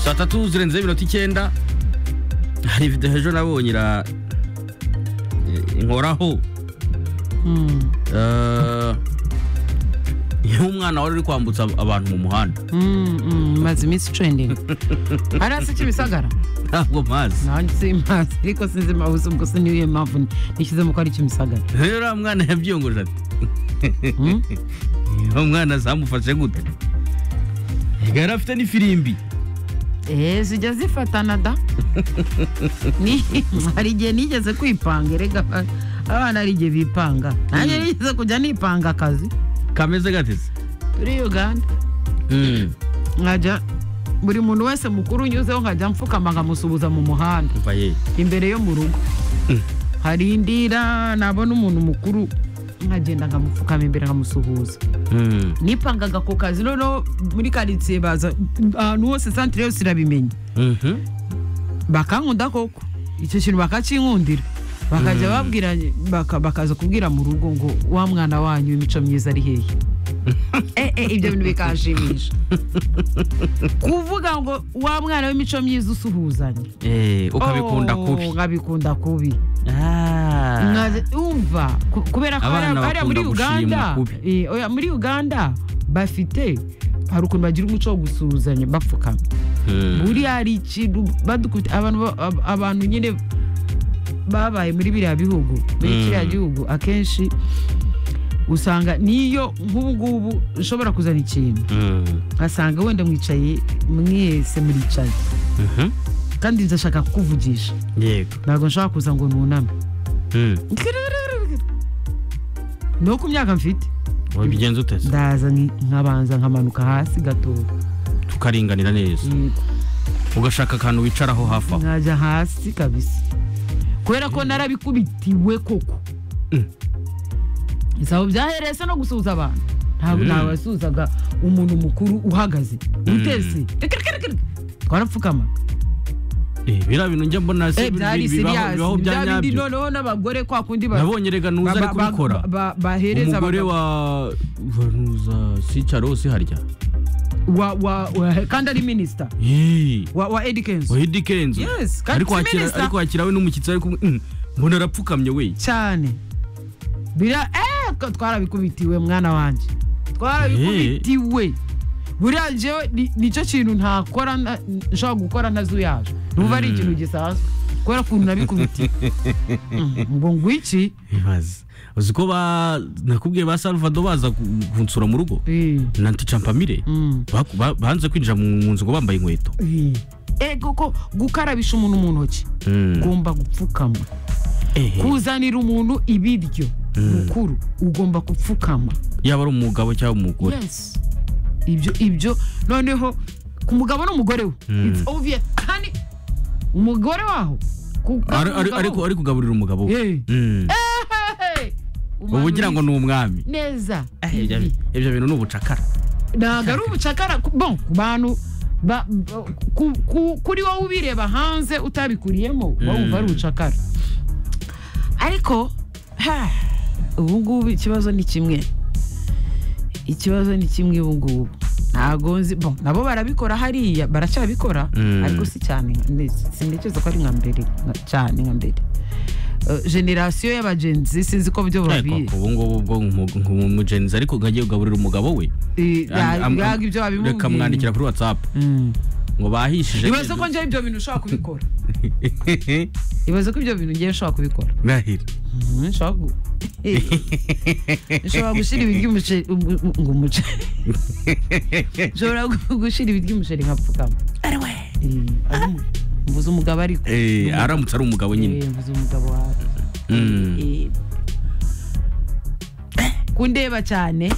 saa tatu zirenzeho iminota icyenda hari videwo ejo nabonye ira inkoraho nk'umwana wari uri kwambutsa abantu mu muhanda maze iminsi trending ari hasi kimisagara ntabwo mazi nanjye simazi ariko sinzi impamvu ubwo se niyo mpamvu nishyizemo ko ari kimisagara rero uriya mwana yabyiyongoje ati uwo mwana zamufashe gute yari afite n'ifirimbi eee zijya zifatana da Ni- hari igihe nigeze kwipanga erega abana hari igihe bipanga nanjye nigeze kujya nipanga akazi kameze gatese turi uganda Mm, nkajya buri muntu wese mukuru unyuzeho nkajya mfukama nkamusuhuza mu muhanda umva ye imbere yo mu rugo hari indira nabona umuntu mukuru nkagenda nkamupfukama imbere nkamusuhuza Mm, nipangaga ku kazi noneho muri karitsiye baza ahantu hose santire yose irabimenya mhm. bakankunda koko icyo kintu bakakinkundira bakajya babwira baka- bakaza kubwira mu rugo ngo wa mwana wanyu imico myiza ari hehe Eh, eh, ibyo bintu bikashimisha kuvuga ngo wa mwana w'imico myiza usuhuzanya Eh, ukabikunda Oh, kubi nkabikunda kubi Ah. Nkaze- umva ku- kubera ko Abana hariya hariya muri bakunda uganda gushimwa kubi. eh, oya, muri uganda bafite hari ukuntu bagira umuco wo gusuhuzanya bapfukama Mm. buriya hari ikintu badukubita abantu ba- ab- abantu nyine babaye muri biriya bihugu muri Mm. kiriya gihugu akenshi usanga niyo nk'ubu ngubu nshobora kuzana ikintu Mm. ngasanga wenda mwicaye mwese muricaye Mhm. kandi ndashaka kukuvugisha yego ntabwo nshaka kuza ngo nuname Mm. no ku myaka mfite wabigenza ute se ndaza nki- nkabanza nkamanuka hasi gato tukaringanira neza ugashaka akantu wicaraho hafi aho nkajya hasi kabisa kubera ko narabikubitiwe koko isabo byahereye se no gusuhuza abantu ntabwo Mm. ntawasuhuzaga umuntu mukuru uhagaze utese twarapfukama Eh, biriya bintu njya mbona se byari bibaho- serious bibaho bya bya bindi nyabyo noneho n'abagore kwa kundi ba- nabonye rega nuza ari ba- ba- kubikora ba- bahereza umugore abagabo. wa vanuza sicarose harya Wa- wa- wa- kandi ari minisita Yee. wa wa Eddie Kenzo. wahidi kenzo Yes, kandi ariko si wakira minister. ariko wakira we n'umushyitsi ari kumwe Mm, mbona arapfukamye we cyane bira eh, ko twarabikubitiwe mwana wanjye twarabikubitiwe buriya njyewe ni- nicyo kintu ntakora nta- nshobora gukora ntazuyaje numva ari Mm. ikintu gisanzwe kubera ukuntu nabikubitiwe Mm, ngo ngwiki ibaze uzi ko ba nakubwiye ba salvado baza ku- kunsura mu rugo Eh, na nticampamire mm, baku- ba- banze kwinjira mu mu nzu ngo bambaye inkweto eh. Eh, kuko gukarabisha umuntu mu ntoki Mm. ugomba gupfukama Eh, kuzanira umuntu ibiryo mukuru ugomba gupfukama yaba ari umugabo cyangwa umugore yes ibyo ibyo noneho ku mugabo n'umugore we Mm. it's obvious kandi umugore waho ku- Ari- ari- umugabo ariko we. ari kugaburira umugabo we Eh. Mm. Hey, uba ugira ngo umanura ni umwami neza Eh, ibyo ibi. ibyo bintu ni ubucakara ntabwo ari ubucakara ku- bon ku bantu ba- ba- ku- ku- kuri wowe ubireba hanze utabikuriyemo wumva ari ubucakara ariko ha, ubu ngubu ikibazo ni kimwe ikibazo ni kimwe ubu ngubu ntabwo nzi bon nabo barabikora hariya baracyabikora Mm. ariko si cyane nka- sintekereza ko ari nka mbere nka- cyane nka mbere Eh, generasiyo y'abagenzi sinzi ko byo babi ubu ngubu bwo umugenzi ariko nkagiye kugaburira umugabo we eh, Am- am- ntabwo ibyo babimubwiye reka mwandikira kuri watsapu Mm. ngo bahishije ibaze ko njyewe ibyo bintu ushobora kubikora ibaze ko ibyo bintu ngewe nshobora kubikora ndahira Mhm, nshobora gu- Eh, nshobora gushyira ibiryo umuceri um- um- ngo umuceri nshobora gu- gushyira ibiryo umuceri nkapfukama Eh, ari we mbuze umugabo ariko Eh, Ni umugabo. aramutse ari umugabo nyine Eh, mbuze umugabo wawe Mm. Eh, kundeba cyane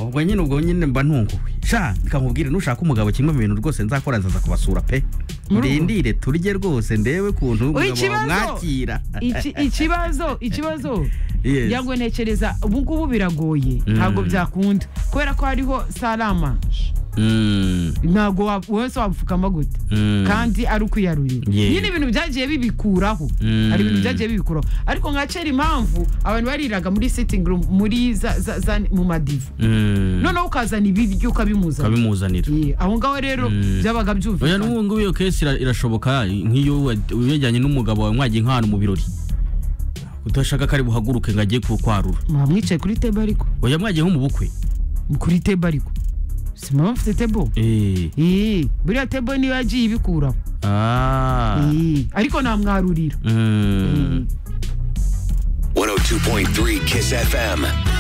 ubwo nyine ubwo nyine mba ntunguwe sha bikakubwira nushaka umugabo kimwe mu bintu rwose nzakora nzaza kubasura pe Mu rugo? ndindire turye rwose ndebe kuntu umugabo Oya, ikibazo! wamwakira Iki- ikibazo ikibazo Yes. yango ntekereza ubu ngubu biragoye Mm. ntabwo byakunda kubera ko hariho salamanje Mm, ntabwo wa- wese wapfukama gute mm. kandi ari ukwiyarurira Yeah. nyine ibintu byagiye bibikuraho Mm. hari ibintu byagiye bibikuraho ariko nka kera impamvu abantu bariraga muri sitting room muri za, za, za, mu madivu Mm. noneho ukazana ibiryo ukabimuzana ukabimuzanira Yeah, aho ngaho rero Mm. byabaga oya byumvikana n'ubu ngubu iyo kesi ira- irashoboka nk'iyo wa- uyajyanye n'umugabo wawe mwagiye nk'ahantu mu birori udashaka ko ari buhaguruke ngo agiye kukwarura mwaba mwicaye kuri tebo ariko oya mwagiye nko mu bukwe kuri tebo ariko si mama mfite tebo Eh, Eh, buriya tebo niyo yagiye ibikuraho ah, Eh, ariko namwarurira mm. 102.3 Kiss FM.